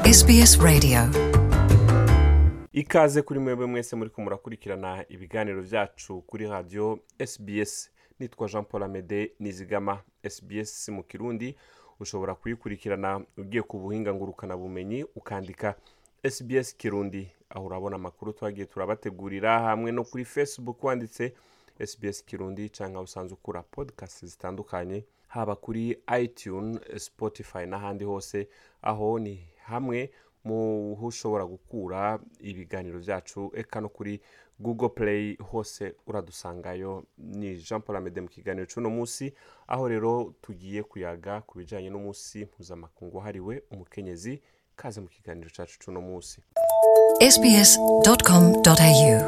SBS Radio ikaze kuri mwebwe mwese muri murakurikirana ibiganiro byacu kuri radiyo SBS nitwa jean paul amede nizigama SBS mu kirundi ushobora kuyikurikirana ugiye ku buhinga ngurukanabumenyi ukandika SBS kirundi aho urabona amakuru twagiye turabategurira hamwe no kuri facebook wanditse SBS kirundi cyangwa usanzwe ukura podcast zitandukanye haba kuri iTunes Spotify n'ahandi hose aho ni hamwe mu ho ushobora gukura ibiganiro byacu eka no kuri google play hose uradusangayo ni jean paul amede mu kiganiro cy'uno munsi aho rero tugiye kuyaga ku bijyanye n'umunsi mpuzamakungu wahariwe umukenyezi kaze mu kiganiro cyacu cy'uno munsi sbs.com.au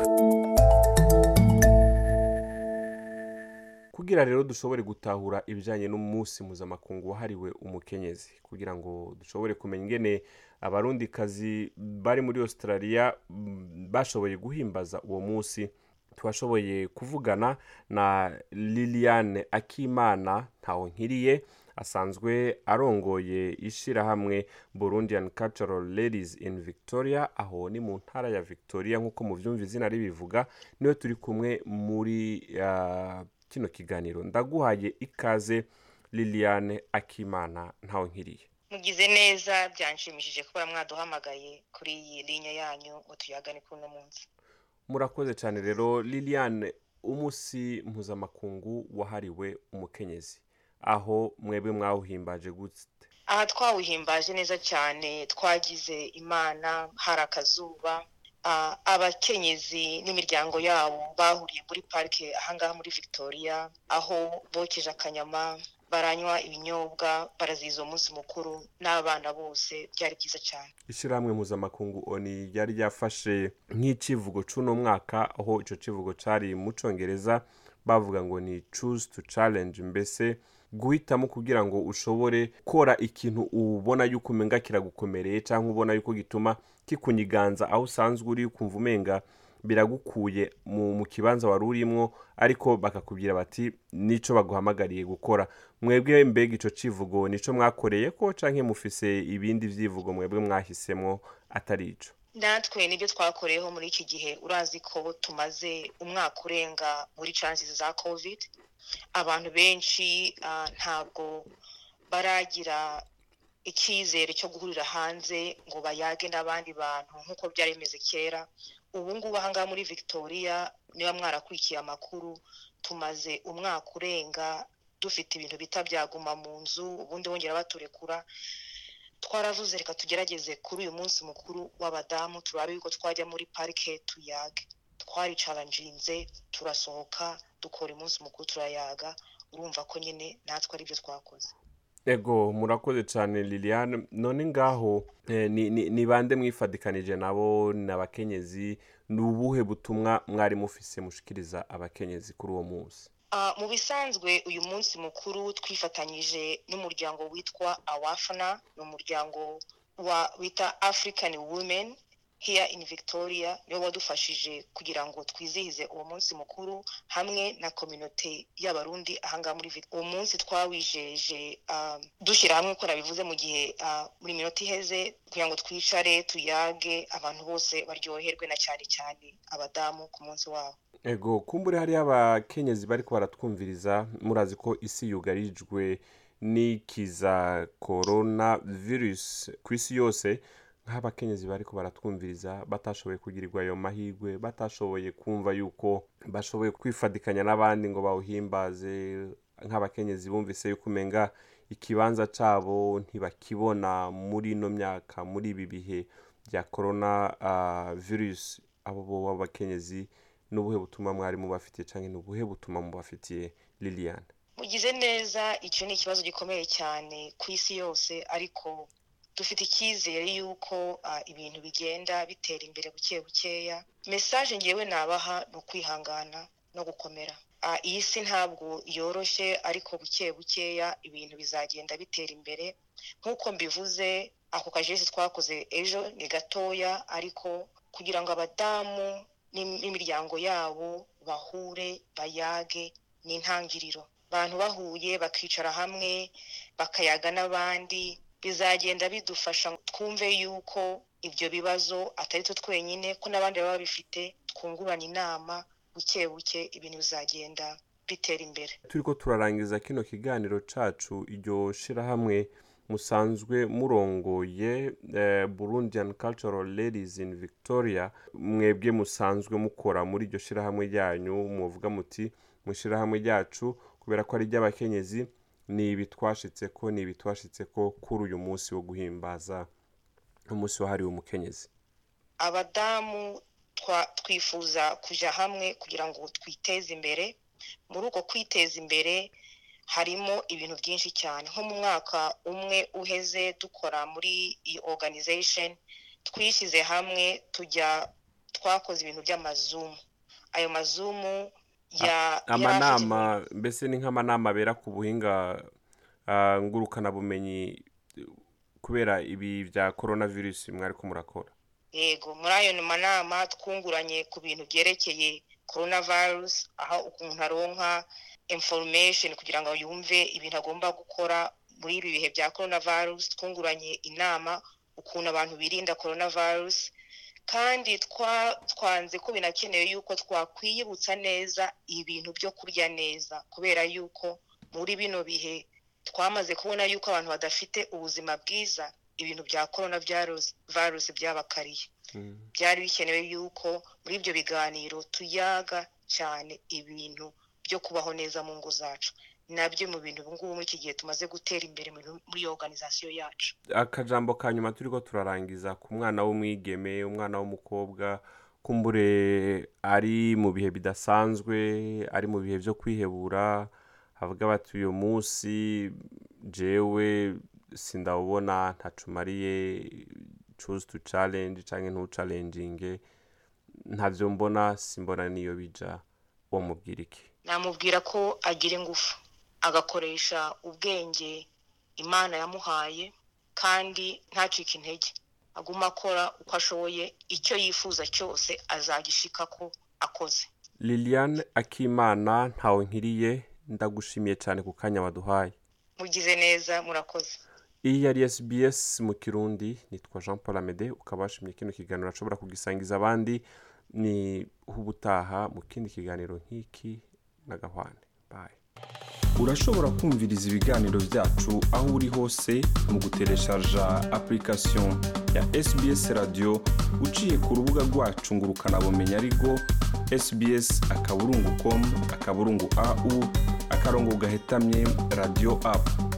kugira rero dushobore gutahura ibijyanye n'umunsi mpuzamakungu wahariwe umukenyezi kugira ngo dushobore kumenya ingene abarundikazi bari muri australia mm, bashoboye guhimbaza uwo munsi twashoboye kuvugana na liliane akimana ntawonkiriye asanzwe arongoye ishyirahamwe burundian cultural ladies in victoria aho ni mu ntara ya victoria nk'uko mubyumva izina ribivuga niwe turi kumwe muri ah, kino kiganiro ndaguhaye ikaze liliane akimana ntawonkiriye mugize neza byanshimishije kuba mwaduhamagaye kuri iyi linya yanyu ngo tuyagane kuri uno munsi murakoze cyane rero liliane umunsi mpuzamakungu wahariwe umukenyezi aho mwebwe mwawuhimbaje gute aha twawuhimbaje neza cyane twagize imana hari akazuba Ah, abakenyezi n'imiryango yabo bahuriye muri parike ahangaha muri victoria aho bokeje akanyama baranywa ibinyobwa baraziza uwo munsi mukuru n'abana bose byari byiza cyane ishyirahamwe mpuzamakungu oni ryari ryafashe nk'icivugo c'uno mwaka aho ico civugo cari mu congereza bavuga ngo ni choose to challenge mbese guhitamo kugira ngo ushobore kora ikintu ubona yuko umenga kiragukomereye cyangwa ubona yuko gituma kikunyiganza aho usanzwe uri kumva umenga biragukuye mu, mu kibanza wari urimwo ariko bakakubwira bati nico baguhamagariye gukora mwebwe mbega ico civugo nico mwakoreye ko canke mufise ibindi vyivugo mwebwe mwahisemwo atari ico natwe nibyo twakoreyeho muri iki gihe urazi ko tumaze umwaka urenga muri chances za covid abantu benshi ah, ntabwo baragira icyizere cyo guhurira hanze ngo bayage n'abandi bantu nk'uko byari bimeze kera ubu ngubu ahangaha muri victoria niba mwarakurikiye amakuru tumaze umwaka urenga dufite ibintu bita byaguma mu nzu ubundi bongera baturekura twaravuze reka tugerageze kuri uyu munsi mukuru w'abadamu turabe yuko twajya muri parike tuyage twaricaranjinze turasohoka dukora umunsi mukuru turayaga urumva ko nyine natwe aribyo twakoze ego murakoze cyane liliane none ngaho eh, ni, ni, ni bande mwifadikanije nabo ni abakenyezi ni ubuhe butumwa mwari mufise mushikiriza abakenyezi kuri uwo munsi Ah, mu bisanzwe uyu munsi mukuru twifatanyije n'umuryango witwa awafana ni umuryango wa wita african women here in victoria niwo wadufashije kugira ngo twizihize uwo munsi mukuru hamwe na kominote y'abarundi ahangaha muri Vic- uwo munsi twawijeje ah, dushyira hamwe ko nabivuze mu gihe ah, muri minota iheze kugira ngo twicare tuyage abantu bose baryoherwe na cyane cyane abadamu ku munsi wabo ego kumbure hariyo abakenyezi bariko baratwumviriza murazi ko isi yugarijwe n'ikiza korona virusi ku isi yose nk'abakenyezi bariko baratwumviriza batashoboye kugirirwa ayo mahirwe batashoboye kumva yuko bashoboye kwifadikanya n'abandi ngo bawuhimbaze nk'abakenyezi bumvise yuko umenga ikibanza cabo ntibakibona muri ino myaka muri ibi bihe bya korona uh, virusi abo bo b'abakenyezi n'ubuhe butumwa mwari mubafitiye cyangwa ni ubuhe butumwa mubafitiye liliane mugize neza icyo ni ikibazo gikomeye cyane ku isi yose ariko dufite icyizere y'uko ah, ibintu bigenda bitera imbere buke bukeya mesaje ngewe nabaha ni ukwihangana no gukomera Ah, iyi si ntabwo yoroshye ariko buke bukeya ibintu bizagenda bitera imbere nk'uko mbivuze ako kajesi twakoze ejo ni gatoya ariko kugira ngo abadamu n'im- n'imiryango yabo bahure bayage ni intangiriro abantu bahuye bakicara hamwe bakayaga n'abandi bizagenda bidufasha twumve yuko ibyo bibazo atari twe twenyine ko n'abandi baba babifite twungurana inama buke buke ibintu bizagenda bitera imbere turi ko turarangiza kino kiganiro cacu iryo shirahamwe musanzwe murongoye eh, burundian cultural ladies in victoria mwebwe musanzwe mukora muri iryo shirahamwe ryanyu muvuga muti mu shirahamwe ryacu kubera ko ari iry'abakenyezi ni ibi twashitse ko ni ibi twashitse ko kuri uyu munsi wo guhimbaza umunsi wahariwe umukenyezi abadamu twa- twifuza kuja hamwe kugira ngo twiteze imbere muri uko kwiteza imbere harimo ibintu byinshi cyane nko mu mwaka umwe uheze dukora muri iyi organization twishyize hamwe tujya twakoze ibintu by'amazumu ayo mazumu ya amanama mbese ni nk'amanama abera ku buhinga ah, ngurukanabumenyi eh, kubera ibi bya coronavirus mwari ko murakora yego muri ayo manama twunguranye ku bintu byerekeye coronavirus aho umuntu aronka information kugira ngo yumve ibintu agomba gukora muri ibi bihe bya coronavirus twunguranye inama ukuntu abantu birinda coronavirus kandi twa- twanze ko binakenewe yuko twakwiyibutsa neza ibintu byo kurya neza kubera yuko muri bino bihe twamaze kubona yuko abantu badafite ubuzima bwiza ibintu bya corona virus virus byabakariye Mm. byari bikenewe yuko muri ibyo biganiro tuyaga cyane ibintu byo kubaho neza mu ngo zacu nabyo mu bintu ubu ngubu muri iki gihe tumaze gutera imbere muri muri iyo organization yacu akajambo ka nyuma turi ko turarangiza ku mwana w'umwigeme umwana w'umukobwa kumbure ari mu bihe bidasanzwe ari mu bihe byo kwihebura havuga bati uyu munsi jewe sindawubona ntacumariye choose to challenge cyangwa ntucalenginge ntabyo mbona simbona niyo bija wamubwira iki namubwira ko agira ingufu agakoresha ubwenge imana yamuhaye kandi ntacike intege aguma akora uko ashoboye icyo yifuza cyose azagishika ko akoze liliane akimana ntawe nkiriye ndagushimiye cyane ku kanya waduhaye mugize neza murakoze iyi yari sbs mu kirundi nitwa jean paul amede ukaba washimye kino kiganiro ashobora kugisangiza abandi ni ubutaha mu kindi kiganiro nk'iki na gahwane bayi urashobora kumviriza ibiganiro byacu aho uri hose mu gutereshaja application ya sbs radio uciye ku rubuga rwacu ngo ukanabumenya ariko sbs akaburungu com akaburungu au akarongo gahetamye radio app